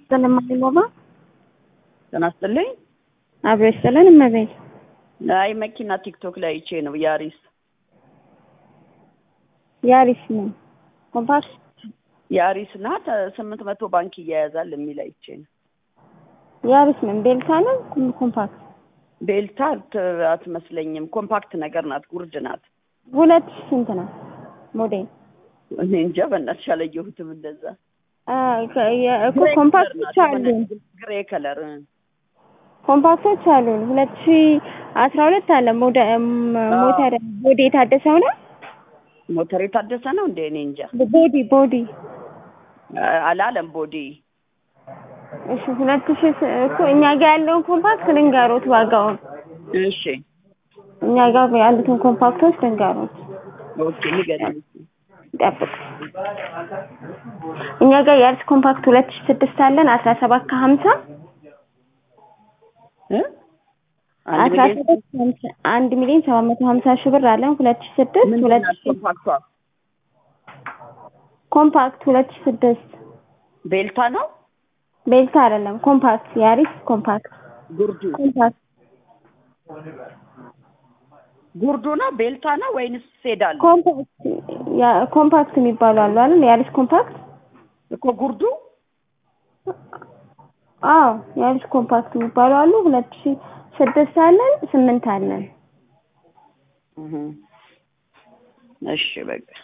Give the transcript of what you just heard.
ስለማይሞባ ጤና ይስጥልኝ። አብሮ ይስጥልን እመቤት። አይ መኪና ቲክቶክ ላይ አይቼ ነው ያሪስ ያሪስ ነው ኮምፓክት ያሪስ ናት ስምንት መቶ ባንክ እያያዛል የሚል አይቼ ነው። ያሪስ ምን ቤልታ ነው ኮምፓክት ቤልታ ት- አትመስለኝም። ኮምፓክት ነገር ናት፣ ጉርድ ናት። ሁለት ሺህ ስንት ነው ሞዴል? እኔ እንጃ በእናትሽ አላየሁትም እንደዛ። አ፣ ከ- የ- እኮ ኮምፓክቶች አሉን ግሬ ከለር ኮምፓክቶች አሉን ሁለት ሺህ አስራ ሁለት አለ ሞደ ም- ሞተር ቦዲ የታደሰው ነው ሞተር የታደሰ ነው እንዴ? እኔ እንጃ ቦዲ ቦዲ አ- አላለም ቦዲ እሺ ሁለት ሺህ ስ- እኮ እኛ ጋር ያለውን ኮምፓክት ልንገሮት ዋጋውን እሺ እኛ ጋር ያሉትን ኮምፓክቶች ልንገሮት ኦኬ ንገሪኝ። ጠብቅ እኛ ጋር የአርስ ኮምፓክት ሁለት ሺህ ስድስት አለን አስራ ሰባት ከሀምሳ እ? አንድ አስራ ሚሊዮን ሰባት ከሀምሳ አንድ ሚሊዮን ሰባት መቶ ሀምሳ ሺህ ብር አለን ሁለት ሺህ ስድስት ምንድን ሁለት ናት ሺህ ኮምፓክቷ? ኮምፓክት ሁለት ሺህ ስድስት ቤልታ ነው ቤልታ አይደለም ኮምፓክት ያሪስ ኮምፓክት ጉርዱ ኮምፓክት ጉርዱ ነው ቤልታ ነው ወይንስ ሴዳል ኮምፓክት ያ- ኮምፓክት የሚባሉ አሉ አይደል ያሪስ ኮምፓክት እኮ ጉርዱ አዎ ያሪስ ኮምፓክት የሚባሉ አሉ ሁለት ሺህ ስድስት አለን ስምንት አለን እህ። እሺ በቃ